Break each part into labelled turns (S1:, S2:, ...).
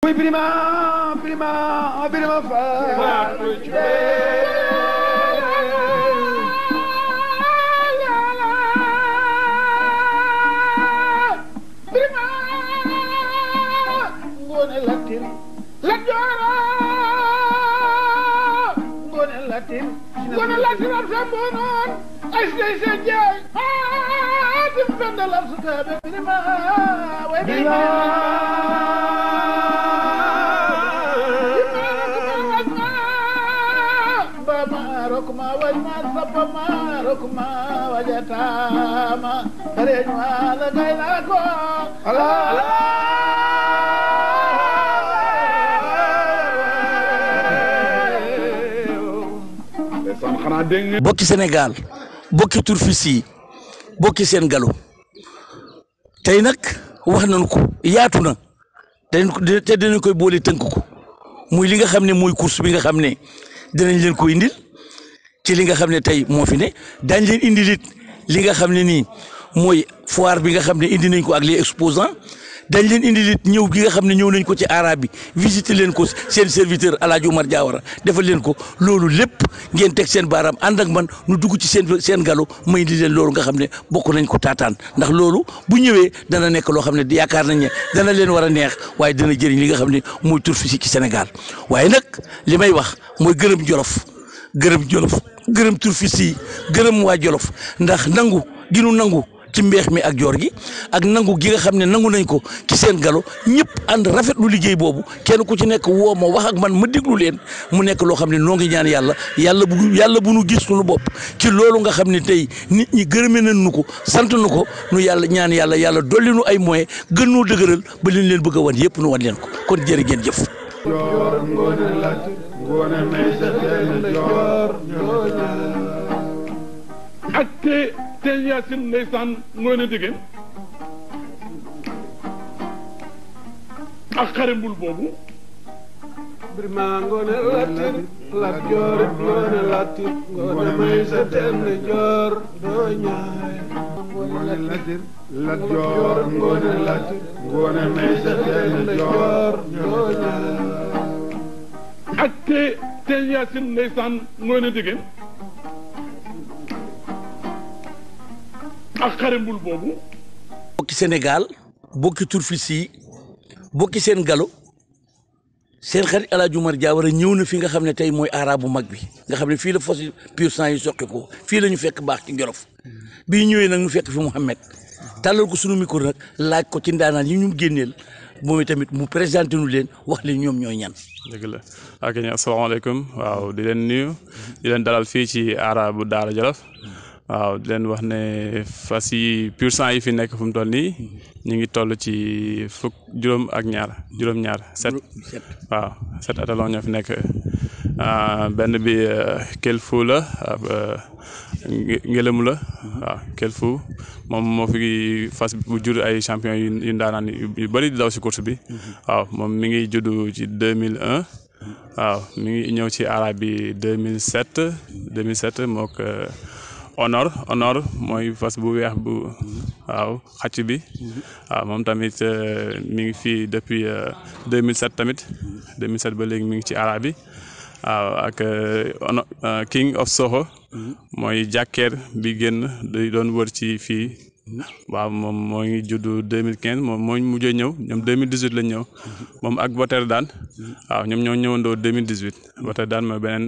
S1: kuy birima birima birima faatu birima ngoone latir la jooro ngoone latir ngoone latir am sa mboonoon ay sey sa jaay aatim pendalam su taabe birima way birima bama rokuma wajma sabama rokuma wajatama reñu ala gayna ko ala
S2: ndeysaan xanaa dégg nga
S3: bokki Sénégal bokki turfis yi bokki seen galo tey nag wax nañu ko yaatu na dañ ko te dinañ koy boole tënk ko muy li nga xam ne mooy course bi nga xam ne dinañ leen ko indil ci li nga xam ne tey moo fi ne daañ leen indil it li nga xam ne nii mooy foire bi nga xam ne indi nañ ko ak les exposants dañ leen indil it ñëw gi nga xam ne ñëw nañ ko ci arabe bi visiter leen ko seen serviteur El Hadj Oumar Diawara defal leen ko loolu lépp ngeen teg seen baaraam ànd ak man nu dugg ci seen seen galo may indi leen loolu nga xam ne bokk nañ ko taataan ndax loolu bu ñëwee dana nekk loo xam ne yaakaar nañ ne dana leen war a neex waaye dana jëriñ li nga xam ne mooy tur fi ci Sénégal waaye nag li may wax mooy gërëm jolof gërëm jolof gërëm turfis yi gërëm waa jolof ndax nangu ginu nangu ci mbeex mi ak joor gi ak nangu gi nga xam ne nangu nañ ko ci seen galo ñëpp ànd rafetlu liggéey boobu kenn ku ci nekk woo ma wax ak man ma déglu leen mu nekk loo xam ne noo ngi ñaan yàlla yàlla bu yàlla bu nu gis suñu bopp ci loolu nga xam ne tey nit ñi gërëme nañ nu ko sant nu ko nu yàlla ñaan yàlla yàlla dolli nu ay moyens gën noo dëgëral ba liñ leen bëgg a wan yëpp nu wan leen ko kon jërë ngeen jëf.
S2: joor ngoone latir ngoone may sa teen joor
S4: ak te te yaasin ndeysaan ngoone digeen ak xare mbul boobu
S1: birima ngoone latir lat joor ngoone latir ngoone may sa teen joor doo ñaay
S2: ngoone latir lat joor ngoone latir ngoone may sa teen joor
S1: doo ñaay
S4: ak te te yaasin ndeysaan ngoone digeen ak xare mbul boobu
S3: bokki Sénégal bokki turfis yi bokki seen galo seen xarit El Hadj Oumar Diawara ñëw na fi nga xam ne tey mooy arabu mag bi nga xam ne fii la fos pur sang yi soqi ko fii la ñu fekk baax ci Jolof bii ñëwee nag ñu fekk fi Mouhamed tàllal ko sunu micro nag laaj ko ci ndaanaan yi ñu génneel moom tamit mu présenté nu leen wax leen ñoom ñooy ñan.
S5: dëgg la ak ñu asalaamaaleykum waaw di leen nuyu di leen dalal fii ci arabu Daara Jolof waaw di leen wax ne fas yi pur sang yi fi nekk fu mu toll nii ñu ngi toll ci fukk juróom ak ñaar juróom-ñaar set waaw set atalon ñoo fi nekk benn bi kelfu la ab ngelamu la waaw kelfu moom moo fi fas bu jur ay champion yu yu ndaanaan yu bëri di daw si course bi waaw moom mi ngi juddu ci 2001 waaw mi ngi ñëw ci arabe bi 2007 2007 mook honor honor mooy fas bu weex bu waaw xacc bi waaw moom tamit mi ngi fii depuis 2007 tamit 2007 ba léegi mi ngi ci arabe bi waaw ak king of Soho mooy jàkkeer bi génn di doon wër ci fii waaw moom moo ngi juddu 2015 moom moo mujjee ñëw ñoom 2018 lañ ñëw moom ak Boter daan waaw ñoom ñoo ñëwandoo 2018 Boter daan mooy beneen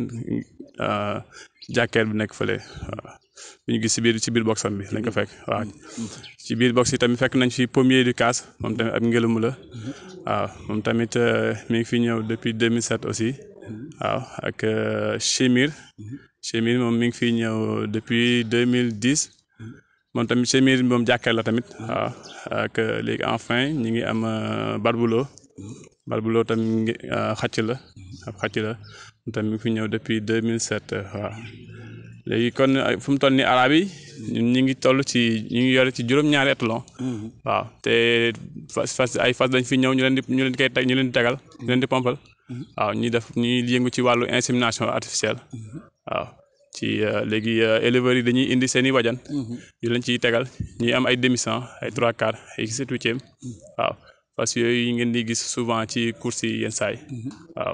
S5: jàkkeer bi nekk fële waaw bi ñu gis si biir si biir boxam bi lañ ko fekk waaw ci biir box yi tamit fekk nañ fi pommier du casse moom tamit ab ngelamu la waaw moom tamit mi ngi fi ñëw depuis 2007 aussi waaw ak Chimir Chimir moom mi ngi fi ñëw depuis 2010 moom tamit Chimir moom jàkkaar la tamit waaw ak léegi enfin ñi ngi am Barbulo Barbulo tamit xàcc la ab xàcc la moom tamit mi ngi fi ñëw depuis 2007 waaw léegi kon fu mu toll nii arabe yi ñun ñu ngi toll ci ñu ngi yore ci juróom-ñaari étalon waaw te fas fas ay fas dañ fi ñëw ñu leen di ñu leen di koy teg ñu leen di tegal ñu leen di pompal waaw ñuy def ñuy yëngu ci wàllu insémination artificielle waaw ci léegi éleveurs yi dañuy indi seen i wajan yu leen ciy tegal ñuy am ay demi-cent ay trois quarts ay sept huitième waaw parce que yooyu ngeen di gis souvent ci course yi yenn saay waaw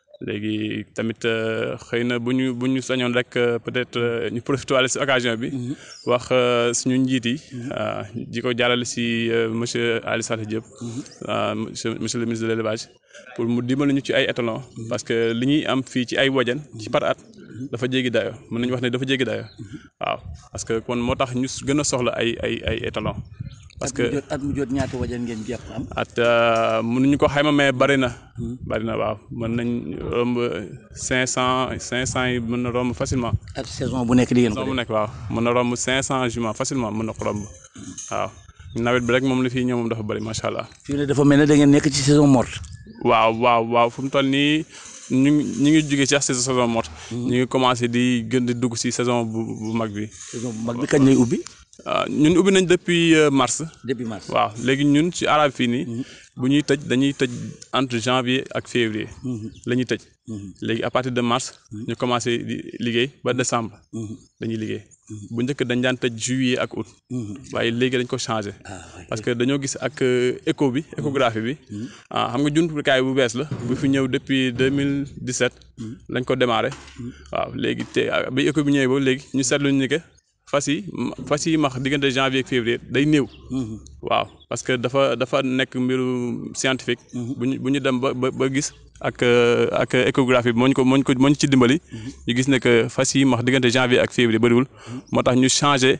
S5: léegi tamit xëy na bu ñu bu ñu sañoon rek peut-être ñu profité wàlle si occasion bi wax suñu njiit yi di ko jàllale si monsieur Ali Saleh Diop monsieur monsieur le ministre de l'élevage pour mu dimbali ñu ci ay étalons parce que li ñuy am fii ci ay wajan ci par at dafa jéggi dayo mën nañu wax ne dafa jéggi dayo waaw parce que kon moo tax ñu gën a soxla ay ay ay étalons parce que
S3: at mu jot ñaata wajan ngeen jàpp am.
S5: at mënuñu ko xayma mais bari na. bari na waaw mën nañ romb cinq cent cinq cent yi mën na romb facilement.
S3: ak saison bu nekk di ngeen ko
S5: saison bu nekk waaw mën na romb cinq cent juments facilement mën na ko romb waaw nawet bi rek moom la fii ñëw moom dafa bari macha allah.
S3: fii ne dafa mel ne da ngeen nekk ci saison morte.
S5: waaw waaw waaw fu mu toll nii ñu ngi ñu ngi jógee ci saison morte. ñu ngi commencé di gën di dugg si saison bu bu mag bi.
S3: saison bu mag bi kañ lay ubbi.
S5: ñun ubbi nañ depuis mars.
S3: depuis mars
S5: waaw léegi ñun ci arabe fii nii. bu ñuy tëj dañuy tëj entre janvier ak février. la ñuy tëj. léegi à partir de mars. ñu commencé di liggéey ba décembre. dañuy liggéey. bu njëkk dañ daan tëj juillet ak août. waaye léegi dañ ko changé. parce que dañoo gis ak écho bi échographie bi. ah xam nga jumtukaay bu bees la. bu fi ñëw depuis 2017. lañ ko démarré. waaw léegi te bi écho bi ñëwee ba léegi ñu seetlu ñu que fas yi fas yi max diggante janvier ak février day néew. waaw parce que dafa dafa nekk mbiru scientifique. bu ñu bu ñu dem ba ba ba gis. ak ak échographie bi moo ñu ko moo ñu ko moo ñu ci dimbali. ñu gis ne que fas yi max diggante janvier ak février bëriwul. moo tax ñu changé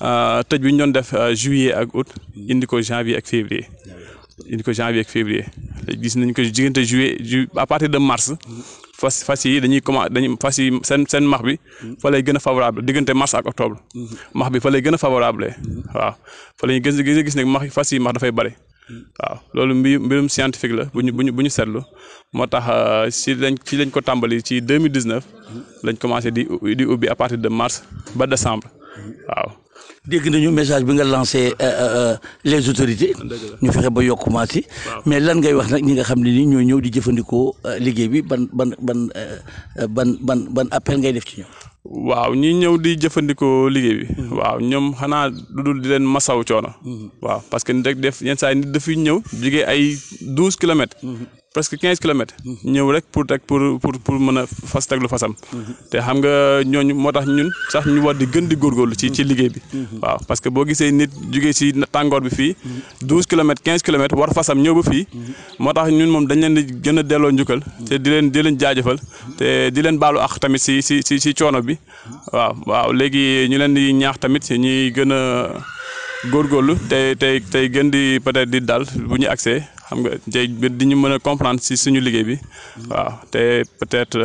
S5: tëj bi ñu doon def juillet ak août. indi ko janvier ak février. indi ko janvier ak février gis nañ ko diggante juillet ju à partir de mars. fas fas yi dañuy commencé dañuy fas yi seen seen max bi fa lay gën a favorable diggante mars ak octobre max bi fa lay gën a favorable waaw fa lay gën a gis ne max fas yi max dafay bëri waaw loolu mbi mbirum scientifique la bu ñu bu ñu bu ñu seetlu moo tax si lañ ci lañ ko tàmbali ci 2019 lañ commencé di di ubbi à partir de mars ba décembre waaw
S3: dégg nañu message bi nga lancé les autorités ñu fexe ba yokk maas yi mais lan ngay wax nag ñi nga xam ne ni ñoo ñëw di jëfandikoo liggéey bi ban ban ban ban ban ban appel ngay def ci ñoom
S5: waaw ñi ñëw di jëfandikoo liggéey bi waaw ñoom xanaa lu dul di leen masaw coono waaw parce que nit rek def yenn saa yi nit dafay ñëw jugee ay douze kilomètres presque quinze kilomètres ñëw rek pour rek pour pour pour mën a fas teglu fasam te xam nga ñooñu moo tax ñun sax ñu war di gën di góorgóorlu ci ci liggéey bi waaw parce que boo gisee nit jugee si tàngoor bi fii douze kilomètres quinze kilomètres war fasam ñëw ba fii moo tax ñun moom dañ leen di gën a delloo njukkal te di leen di leen jaajëfal te di leen baalu ak tamit si si si si coono bi waaw waaw léegi ñu leen di ñaax tamit ñuy gën a góorgóorlu tey tey tey gën di peut-être di dal bu ñu accès xam nga tey di ñu mën a comprendre si suñu liggéey bi waaw te peut-être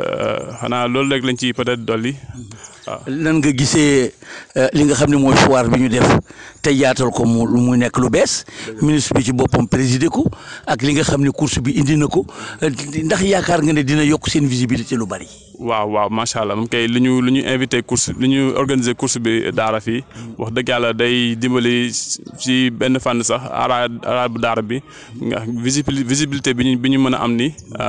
S5: xanaa loolu rek lañ ci peut-être dolli waaw.
S3: nan nga gisee li nga xam ne mooy foire bi ñu def te yaatal ko mu mu nekk lu bees ministre bi ci boppam présider ko ak li nga xam ne course bi indi na ko ndax yaakaar nga ne dina yokk seen visibilité lu bari.
S5: waaw waaw macha allah moom kay li ñu li ñu invité course li ñu organiser course bi daara fii wax dëgg yàlla day dimbali ci benn fànn sax ara ara bu daara bi nga visibilité bi ñu bi ñu mën a am ni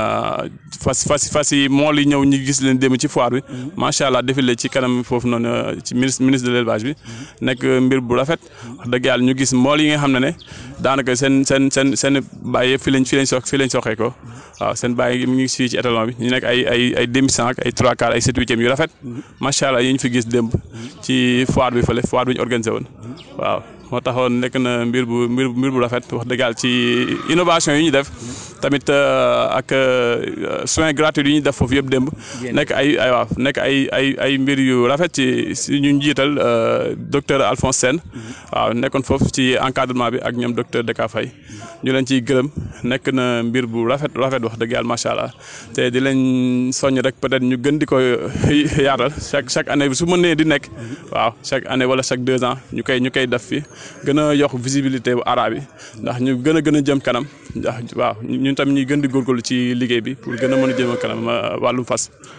S5: fas fas fas yi mool yi ñëw ñu gis leen dem ci foire bi macha allah défilé ci kanam foofu noonu ci ministre ministre de l'élevage bi nekk mbir bu rafet wax dëgg yàlla ñu gis mool yi nga xam ne ne daanaka seen seen seen seen bàyyi yëpp fii lañ fii lañ sox fii lañ soxee ko waaw seen bàyyi mi ngi fii ci étalon bi ñu nekk ay ay ay demi cinq ay trois quarts ay sept huitième yu rafet macha allah yi ñu fi gis démb ci foire bi fële foire bi ñu organisé woon waaw moo taxoon nekk na mbir bu mbir mbir bu rafet wax dëgg yàlla ci innovation yi ñu def tamit ak soins gratuits yi ñu def foofu yëpp démb nekk ay ay waaw nekk ay ay ay mbir yu rafet ci si ñu njiital docteur Alphonse Sène waaw nekkoon foofu ci encadrement bi ak ñoom docteur Deka Faye ñu leen ciy gërëm nekk na mbir bu rafet rafet wax dëgg yàlla macha allah te di leen soññ rek peut-être ñu gën di ko yaatal chaque chaque année bi su mënee di nekk waaw chaque année wala chaque deux ans ñu koy ñu koy def fi gën a yokk visibilité bu arabe yi ndax ñu gën a gën a jëm kanam ndax waaw ñun tamit ñuy gën di góorgóorlu ci liggéey bi pour gën a mën a jëm kanam wàllum fas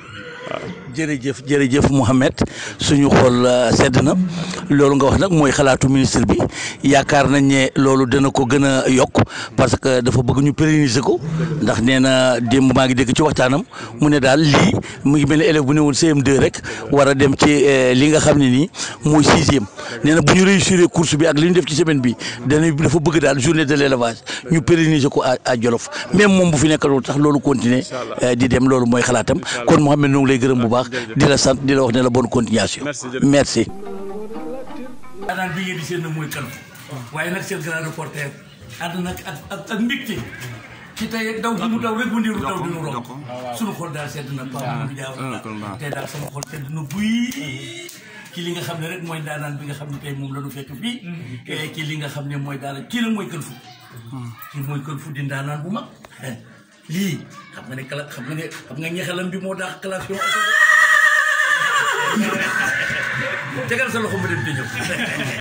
S3: jërëjëf jërëjëf Mouhamed suñu xol sedd na loolu nga wax nag mooy xalaatu ministre bi yaakaar nañ ne loolu dana ko gën a yokk parce que dafa bëgg ñu pérenniser ko ndax nee na démb maa ngi dégg ci waxtaanam mu ne daal lii mu ngi mel ne élève bu ne woon CM2 rek war a dem ci li nga xam ne nii mooy sixième nee na bu ñu réussir course bi ak li ñu def ci semaine bi dana dafa bëgg daal journée de l' élevage ñu pérenniser ko à à Jolof même moom bu fi nekkalul tax loolu continuer di dem loolu mooy xalaatam kon Mouhamed ñoo ngi lay gërëm bu baax di la sant di la wax ne la bonne continuation merci daanaan bi ngeen di seen na mooy kan waaye nag seen grand reporter ànd nag ak ak ak mbégte ci tey daw gi mu daw rek mu ndiru daw dinu romb suñu xol daal sedd na Pape Mamadou Diaw tey daal sama xol sedd na buy ci li nga xam ne rek mooy daanaan bi nga xam ne tey moom la ñu fekk fii ci li nga xam ne mooy daal kii la mooy kën fu kii mooy kën fu di ndaanaan bu mag lii xam nga ne kala xam nga ne xam nga ñexalam bi moo daax classe yo tegal sa loxo ma dem te ñëw